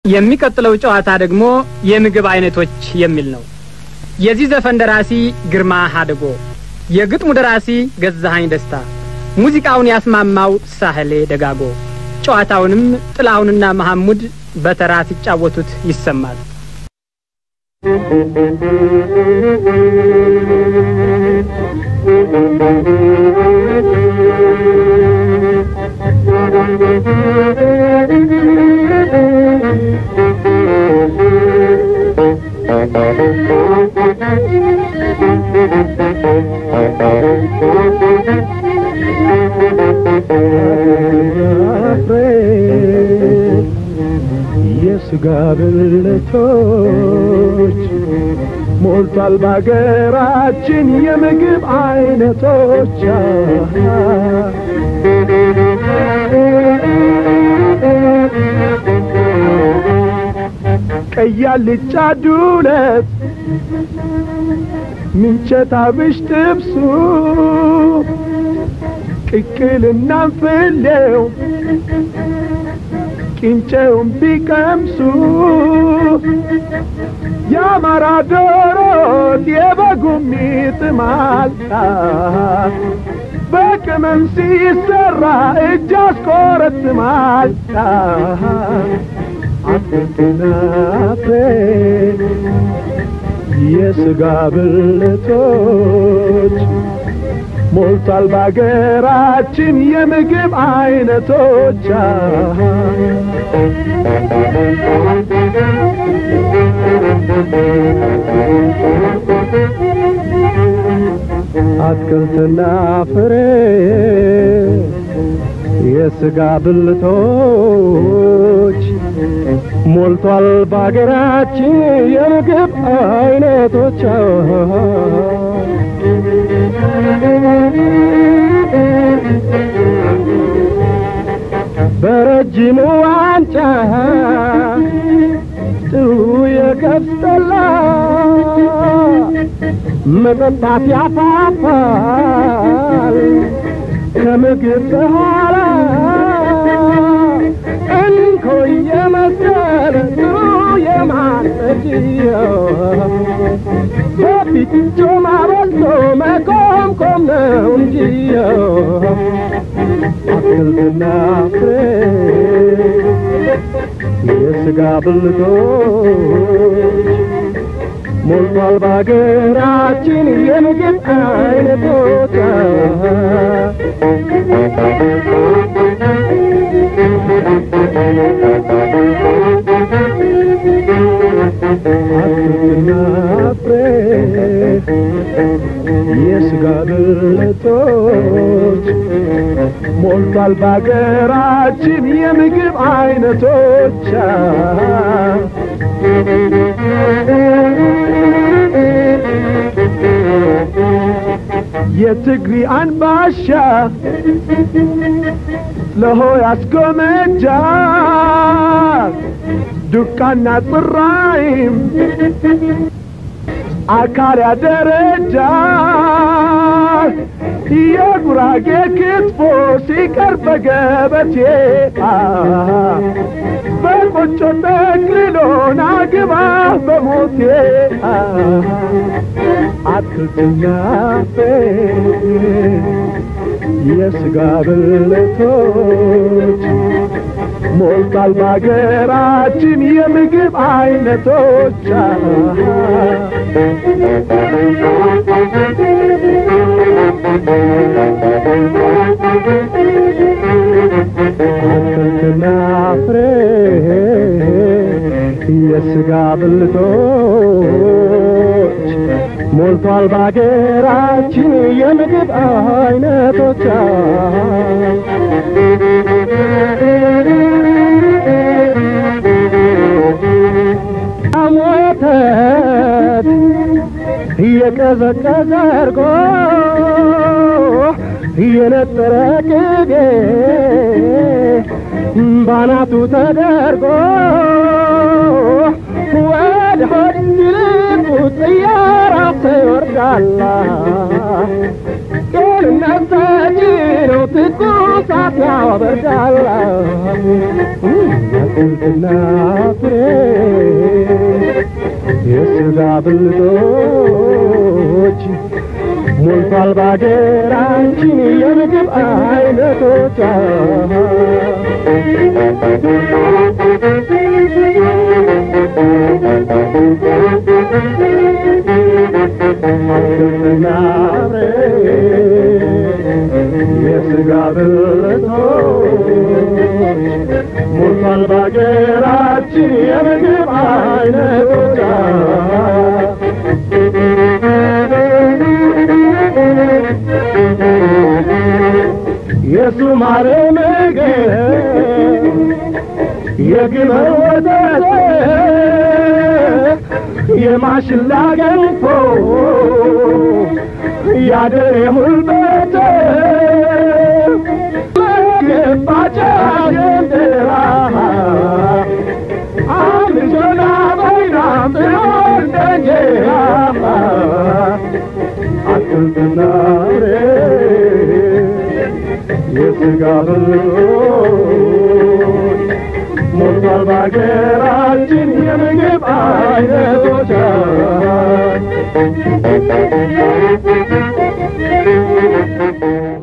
የሚቀጥለው ጨዋታ ደግሞ የምግብ አይነቶች የሚል ነው። የዚህ ዘፈን ደራሲ ግርማ ሀደጎ፣ የግጥሙ ደራሲ ገዛሀኝ ደስታ፣ ሙዚቃውን ያስማማው ሳህሌ ደጋጎ። ጨዋታውንም ጥላሁንና መሐሙድ በተራ ሲጫወቱት ይሰማል። የስጋ ብልቶች ሞልቷል በሀገራችን የምግብ አይነቶች ቀይ አልጫ ዱለት ምንቸት አብሽ ጥብሱ ቅቅልና ፍሌው ቂንጨውን ቢቀምሱ የአማራ ዶሮት የበጉም ይጥማል በቅመም ሲሰራ እጅ አስቆረጥማል አትክልትና ፍሬ የስጋ ብልቶች ሞልቷል በሀገራችን የምግብ አይነቶች አትክልትና ፍሬ የስጋ ብልቶች ሞልቷል በሀገራችን የምግብ አይነቶች በረጅሙ ዋንጫ ጥሩ የገብስ ጠላ መጠጣት ያፋፋል ከምግብ በኋላ እንኮይ የመሰለ ጥሩ የማጠጅየው በፊት ጮማ በልቶ መኮምኮም ነው እንጂየው አትክልትና ፍሬ የስጋ ብልቶች ሞልቷል በሀገራችን የምግብ አይነቶች አትክልትና ፍሬ የስጋ ብልቶች ሞልቷል በሀገራችን የምግብ አይነቶች የትግሪ አንባሻ ለሆ ያስጎመጃል ዱቃና ጽራይም አካል ያደረጃል የጉራጌ ክትፎ ሲቀርብ በገበቴ በቆጮ ጠቅልሎና ግባ በሞቴ አትክልትና የስጋ ብልቶች ሞልቷል በሀገራችን የምግብ አይነቶች አትክልትና ፍሬ የስጋ ብልቶች ሞልቷል በሀገራችን የምግብ አይነቶች ወተት እየቀዘቀዘ እርጎ እየነጠረ ቅቤ ባናቱ ተደርጎ ወደ ሆድ ሲልቁት እያራሰ ይወርዳላ ጤንነት ሰጪ ነው ትኩሳት ያበርዳላ አትክልትና ፍሬ የሥጋ ብልቶች ሞልቷል ባገራችን የምግብ አይነቶች አትክልትና ፍሬ የሥጋ ብልቶች ሞልቷል ባገራችን የምግብ አይነቶች የሱማር ምግብ የግመል ወተት የማሽላ ገንፎ ያደሬ ሁልበት ገባቻ ገንደራ አልጆና በይናም እንደንጀራ አትክልትና ፍሬ የሥጋ ብልቶች ሞልቷል በአገራችን የምግብ አይነቶች